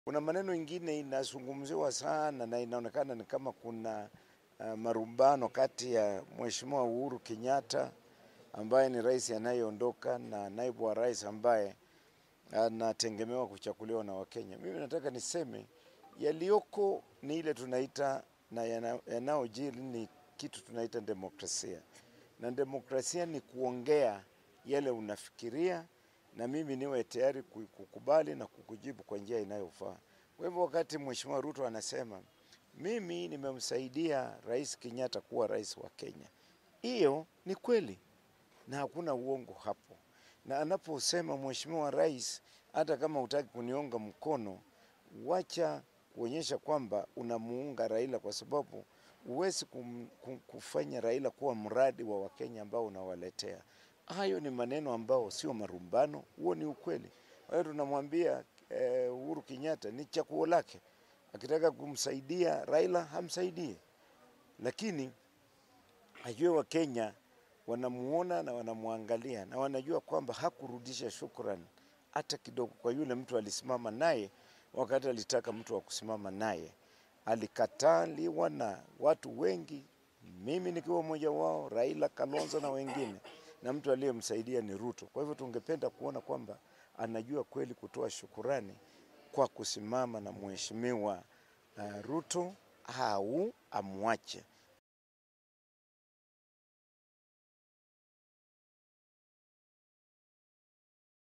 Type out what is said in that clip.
Kuna maneno ingine inazungumziwa sana na inaonekana ni kama kuna uh, marumbano kati ya Mheshimiwa Uhuru Kenyatta ambaye ni rais anayeondoka na naibu wa rais ambaye anategemewa kuchaguliwa na Wakenya. Mimi nataka niseme yaliyoko ni ile tunaita na yanayojiri ni kitu tunaita demokrasia, na demokrasia ni kuongea yale unafikiria na mimi niwe tayari kukubali na kukujibu kwa njia inayofaa. Kwa hivyo wakati Mheshimiwa Ruto anasema mimi nimemsaidia Rais Kenyatta kuwa rais wa Kenya, hiyo ni kweli na hakuna uongo hapo. Na anaposema Mheshimiwa Rais, hata kama hutaki kuniunga mkono, wacha kuonyesha kwamba unamuunga Raila, kwa sababu huwezi kufanya Raila kuwa mradi wa Wakenya ambao unawaletea hayo ni maneno ambao sio marumbano, huo ni ukweli. Kwa hiyo tunamwambia eh, Uhuru Kenyatta ni chaguo lake, akitaka kumsaidia Raila hamsaidie, lakini ajue Wakenya wanamuona na wanamwangalia na wanajua kwamba hakurudisha shukrani hata kidogo kwa yule mtu alisimama naye wakati alitaka mtu wa kusimama naye. Alikataliwa na watu wengi, mimi nikiwa mmoja wao, Raila, Kalonzo na wengine na mtu aliyemsaidia ni Ruto. Kwa hivyo tungependa kuona kwamba anajua kweli kutoa shukurani kwa kusimama na mheshimiwa uh, Ruto au amwache.